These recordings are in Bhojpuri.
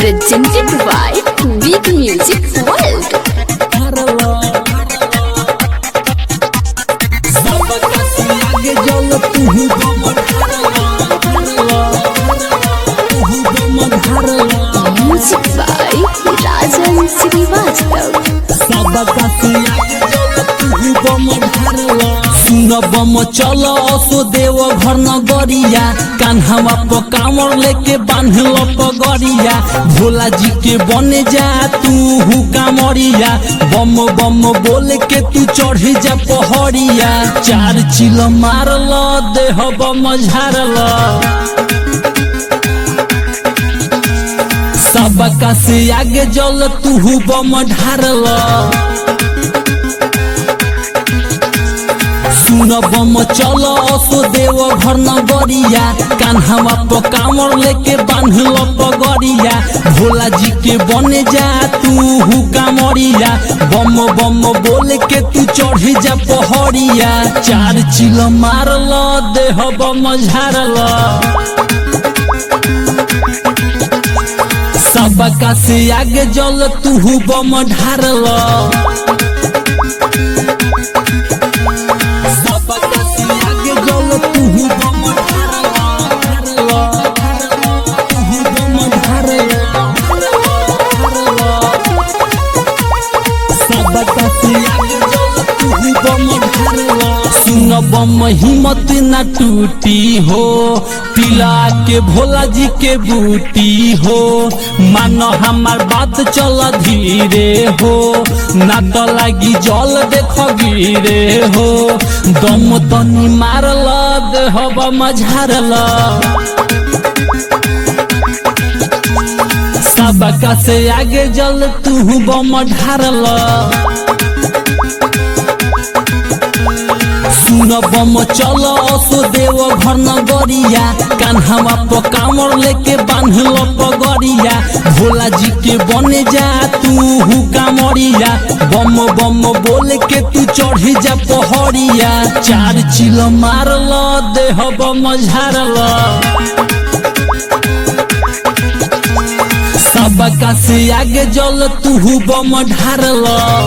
presented by Big Music World. Music by Rajan Srivastav. सुन बम चल असो देव घर नगरिया कान्हावा पर कांवर लेके बांधल पगरिया भोला जी के बने जा तू हु कांवरिया बम बम बोल के तू चढ़ जा पहड़िया चार चिल मारल देह बम झारल सबका से आगे जल तू बम ढारल सुन बम चल असो देव घर नगरिया कान्हावा पर कांवर लेके बांधल पगरिया भोला जी के बने जा तू हु कांवरिया बम बम बोल के तू चढ़ जा पहड़िया चार चिल मारल देह बम झारल सबका से आगे जल तू बम ढारल सबका से आगे जल तू बम ढारल तू बम ढारल सबका से आगे जल तू बम ढारल सुन बम हिम्मत न टूटी हो पिला के भोला जी के बूटी हो मान हमार बात चल धीरे हो ना तो लागी जल देख गिरे हो दम तनी मारल देह मझारल सबका से आगे जल तू बम ढारल सुन बम चल असो देव घर नगरिया कान्हावा पर कांवर लेके बांधल पगरिया भोला जी के बने जा तू हु कांवरिया बम बम बोल के तू चढ़ जा पहड़िया चार चिल मारल देह बम झारल सबका से आगे जल तू बम ढारल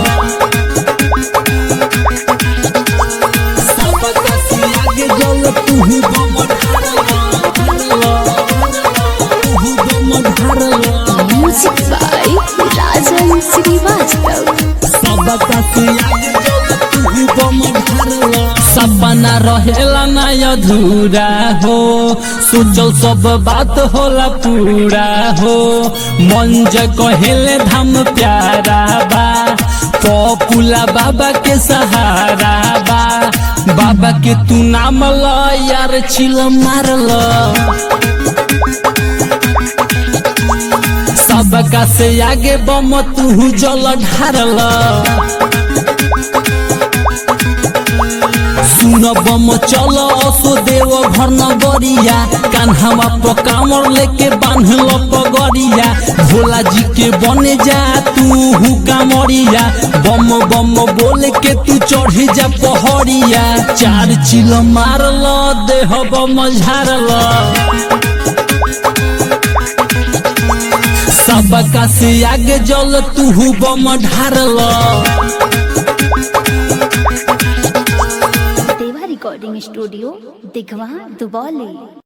सबका से आगे जल तू बम ढारल तू बम ढारल Music by Rajan Srivastav. सबका से आगे जल तू बम ढारल सपना रहेला ना अधूरा हो सोचल सब बात होला पूरा हो मन ज कहेले धाम प्यारा बा पपुला बाबा के सहारा बा बाबा के तू नाम ल यार छिल मारल सबका से आगे बम तू जल ढारल सुन बम चल असो देव घर नगरिया कान्हावा पर कांवर लेके बांधल पगरिया भोला जी के बने जा तू हु कांवरिया बम बम बोल के तू चढ़ जा पहड़िया चार चिल मारल देह बम झारल सबका से आगे जल तू बम ढारल Deva Recording Studio, Digwa, Duboli.